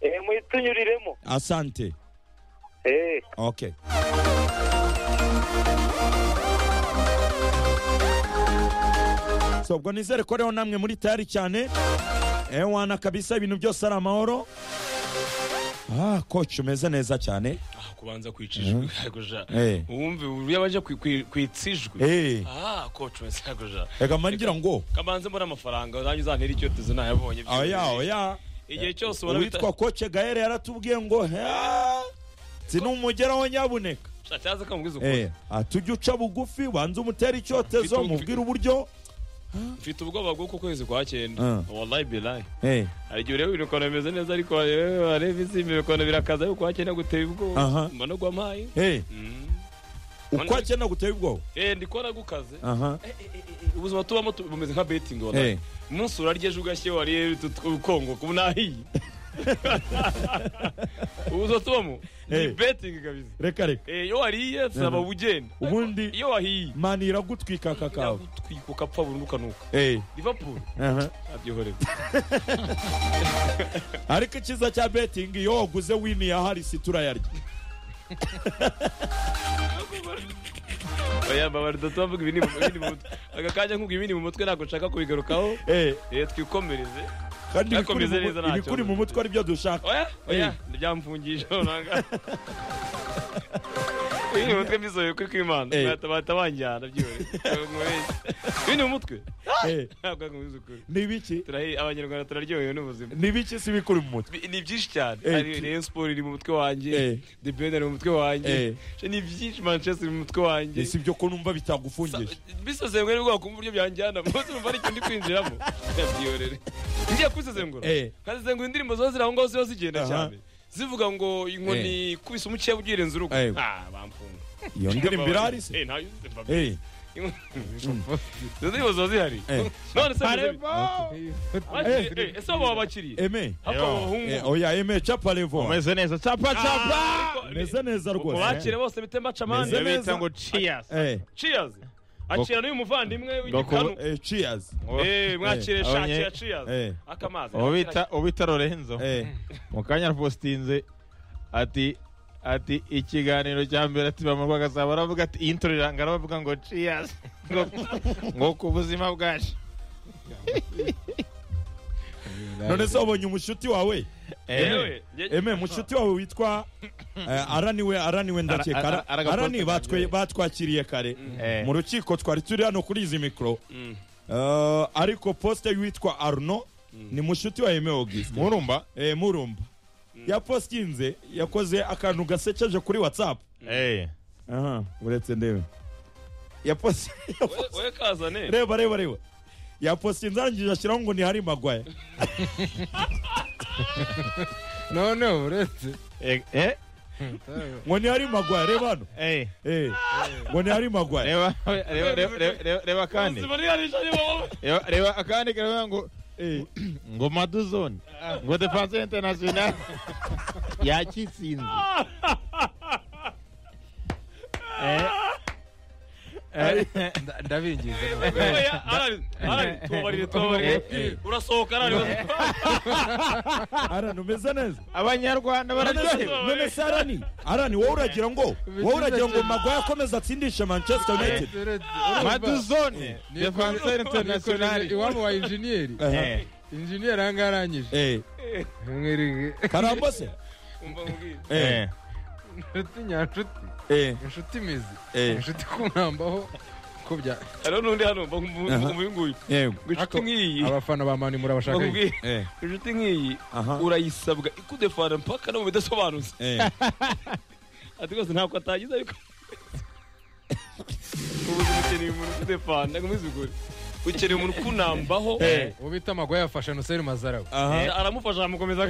eh mutunyuriremo asante eh okay so ubwo nizere ko rero namwe muri tayari cyane ewana kabisa ibintu byose ari amahoro ah koci umeze neza cyane Ah, kubanza kwicishwa yagoja Eh. uwumve uburyo abaje kwi- kwi- kwitsijwe Eh, ah coach wese yagoja reka mangira ngo kabanze mbona amafaranga uzajya uzantera icyotezo nayabonye oya oya igihe cyose ubona bita- uwitwa koce gahere yaratubwiye ngo "Ha, sinumugeraho nyabuneka Shataza kamubwiza ukuri Eh, ah, tujye uca bugufi banze umutere icyotezo Mfite- mubwire uburyo mfite ubwoba bw'uko kwezi kwa cyenda Ah. wallahi bilahi Eh, hari igihe ureba ibirokano bimeze neza ariko wareba wareba izi ibirokano birakaza yuko wakenera guteba Aha. ubwoba mbona ugwa amaye eh, Mm. uko akenera guteye ubwoba eh ndi kubona gukaze aha ubuzima tubamo tu- bumeze nka betingi Eh. wallahi umunsi urarya ejo ugashye wariye ukongo kuba unahiye ubuzima tubamo ni Eh. betingi kabisa reka reka Eh, iyo wariye saba Mhm. ugenda Ubundi- iyo wahiye mani iragutwika aka kawe yagutwika ukapfa burundu ukanuka Eh, liverpool aha. aryoherewe ariko icyiza cya betingi iyo waguze wini ya harisi turayarya oya mbabarira tubavuga ibinini mu- ibinini mu mutwe aka kanya nkubwira ibinini mu mutwe ntabwo nshaka kubigarukaho Eh, Eh, twikomereze kandi ibikuri Yakomeze mu mu- neza ntacyo. ibikuri mu mutwe aribyo dushaka oya oya ntibyamfungije runaka ibinini mu mutwe mbizoye kuri kw'imana Eh. bahita banjyana byihorere ibinini mu mutwe Eh, ntabwo nkubizi ukuri ni ibiki turahi abanyarwanda turaryohewe n'ubuzima ni ibiki si ibikuri mu mutwe Bi- ni byinshi cyane Eh, hari tu- rayon sport iri mu mutwe wanjye Eh. the ben ari mu mutwe wanjye Eh. Je, ni byinshi manchester iri mu mutwe wanjye si ibyo ko numva bitagufungije bisesengura nibwo wakumva uburyo byanjyana munsi urumva hari ikintu ndi kwinjiramo byorere ngiye kubisesengura Eh. nkazisengura indirimbo ziba ziri aho ngaho ziba zigenda Aha. cyane zivuga ngo inkoni kubise umukiya ugirenze urugo Eh. ah bamfunga iyo ndirimbo irarisi Eh, ntayo uzi, mbabarira. Eh, izo ndirimbo ziba zihari Eh. none se Eh. bakiriye ese abo baba bakiriye eme hapfa abahungu Eh, oya eme caparevo umeze neza capa capa Ah, ariko- meze neza rwose mubakire bose bite Meze mbacamande neza. bita ngo cheers Eh, cheers akira n'uyu muvandimwe w'igikanu eh, cheers Eh, mwakire Eh. shakira Abanye- cheers Eh. akamazi ubita ubita lorenzo Eh, mu kanya arapostinze ati ati ikiganiro cya mbere ati bamurwaga azaba baravuga ati iyi ntoro iranga aravuga ngo cheers ngo ngo ku buzima bwacu none se wabonye umushuti wawe yewe njye- eme mushuti wawe witwa eh, araniwe araniwe Ara- ndakeka ara- Ara- aragaposta arani ka batwe- mbere. batwakiriye kare Eh. mu rukiko twari turi hano kuri izi mikoro Mm. Eh, ariko posite y'uwitwa arno ni mushuti wa eme augustin murumba Eh, murumba yapositinze yakoze akantu gasekeje kuri watsapu eh uretse ndebe yaposi We- we kazane reba reba reba yapositinze arangije ashyiraho ngo ni hari magwaye none uretse eh eh ngo ni hari magwaye reba hano eh Eh, ngo ni hari magwaye reba reba reba- reba- reba- reba kandi Ubuzima ntiyarishanye wowe. reba reba akandi karavuga ngo Eh, ngo maduzone ngo defense international yakitsinze eh eh Nda- ndabinginze Oya, Alan, Alan, tubabarire, tubabarire. urasohoka Alan, arani umeze neza abanyarwanda bararyohewe None- none se arani arani wowe uragira ngo wowe uragira ngo magwaye akomeze atsindishe manchester united maduzone defense international iwabo wa injeniyeri Eh, injeniyeri ahangaha arangije eh, mwiriwe karambo se Umva nkubwire. Eh, inshuti nyanshuti eh, inshuti imizi eh, inshuti kumwambaho ko bya hariho n'undi hano mba nkumu- Aha. nkumu- nguyu. yego, ngo inshuti nk'iyi abafana ba mani mba murabashaka nkubwire, eh, inshuti nk'iyi aha, urayisabwa ikudefana mpaka no mu bidasobanutse eh. ati rwose ntabwo atagize ariko ubuzima ukeneye umuntu ukudefana ngo umwizigure ukeneye umuntu ukunambaho uwo bita magwaye yafashe nuseri mazarawe aha aramufasha aramukomeza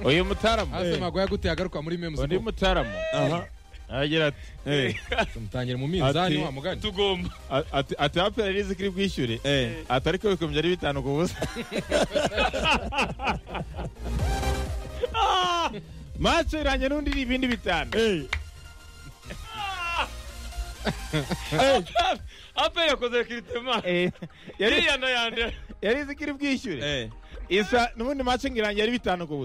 uyu mutaramu hasi magwaye aguteye agaruka muri memuzi undi mutaramu aha aragira ati eh, mutangira mu minzani Ati- wa mugani tugomba a- ati ati apera rizi kiri bwishyure eh. ati ariko bikomeje ari bitanu ku busa maso iranjye n'undi ni ibindi bitanu Eh, ape yakoze kiritema Eh, yari yiyandayande yari izi kiri bwishyure eh. isa n'ubundi maso ngo iranjye ari bitanu ku busa